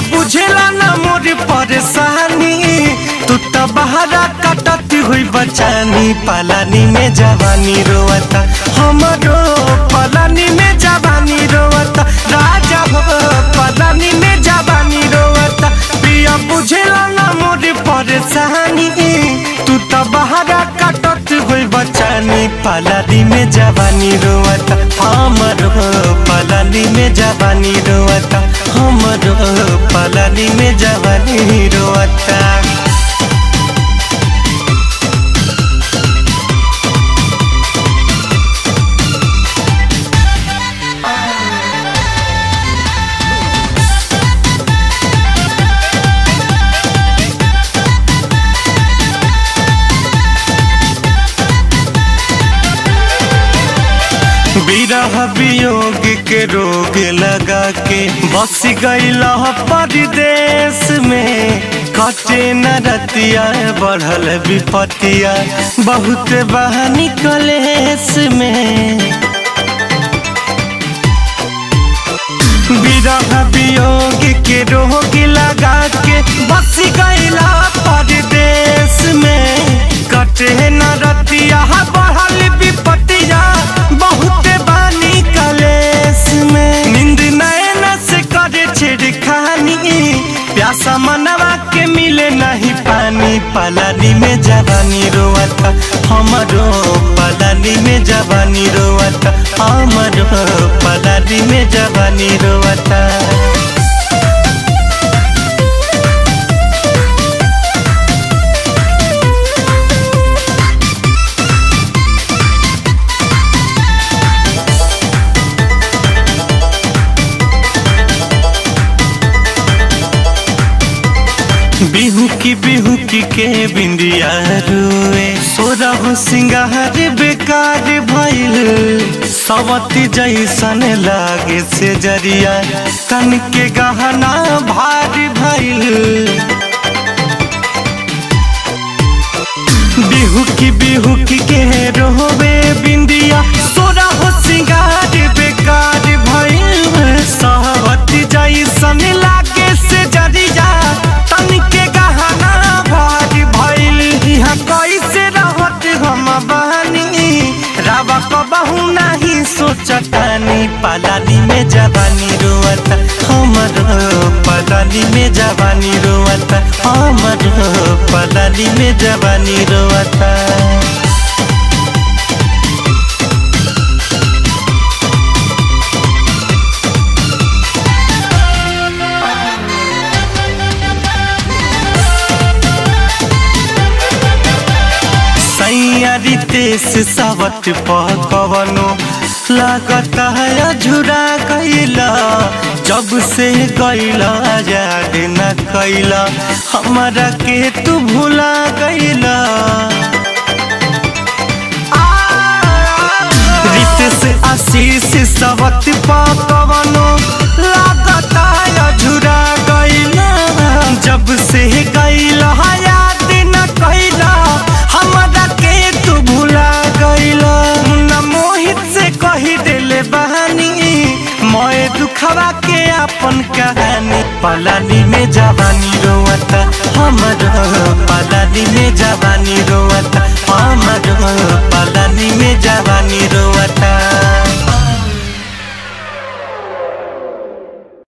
बुझेला ना मोर परेशानी तू तो बहरा कटत हुई बचानी पलानी में जवानी रोवता हमरो पलानी में जवानी रोवता राजा हो पलानी में जवानी रोवता पिया बुझेला ना मोर परेशानी तू तो बहरा कटत हुई बचानी पलानी में जवानी रोवता हमरो पलानी में जवानी रोवता हमरो पलानी में जवानी रोवता विरह वियोग के रोग लगा के बस गईला परदेश में कटे न रतिया बढ़ल विपतिया बहुत बहानी कलेश में विरह वियोग के रोग लगा के बस गईला परदेश में कटे न रतिया बढ़ल विपतिया बहुत बानी कलेश में नींद नैन से करे छिड़खानी प्यासा मनवा के मिले नहीं पानी पलानी में जवानी रोवता हमरो पलानी में जवानी रोवता हमरो पलानी में जवानी रोवता बिहू की बिहू की के बिंदिया रुए सोरहु सिंगार बेकार भइल सवती जैसन लागे से जरिया तन के गहना भारी भइल बिहू की बिहू की के रोवे बिंदिया सोरहु सिंगार बेकार भइल सवती जैसन लागे से जरिया तन के गहना भारी भइल यहाँ कैसे रहत हम बहनी रावा कबहू नहीं सोचतानी पलानी में जवानी रोवता हमर पलानी में जवानी रोवता हमर पलानी में जवानी रोवता सैयारी तेस सावत पकवनो लागता है झुरा गईला जब से गईला याद न कैला हमारा के तू भुला गईला रितेश आशीष सावत पकवनो लागता है झुरा गईला जब से गईला याद न कैला हमरा के तू भुला गईला मुन्ना मोहित से कही देले बहानी मोए दुखवा के अपन कहानी पलानी में जवानी रोवता हमर पलानी में जवानी रोवता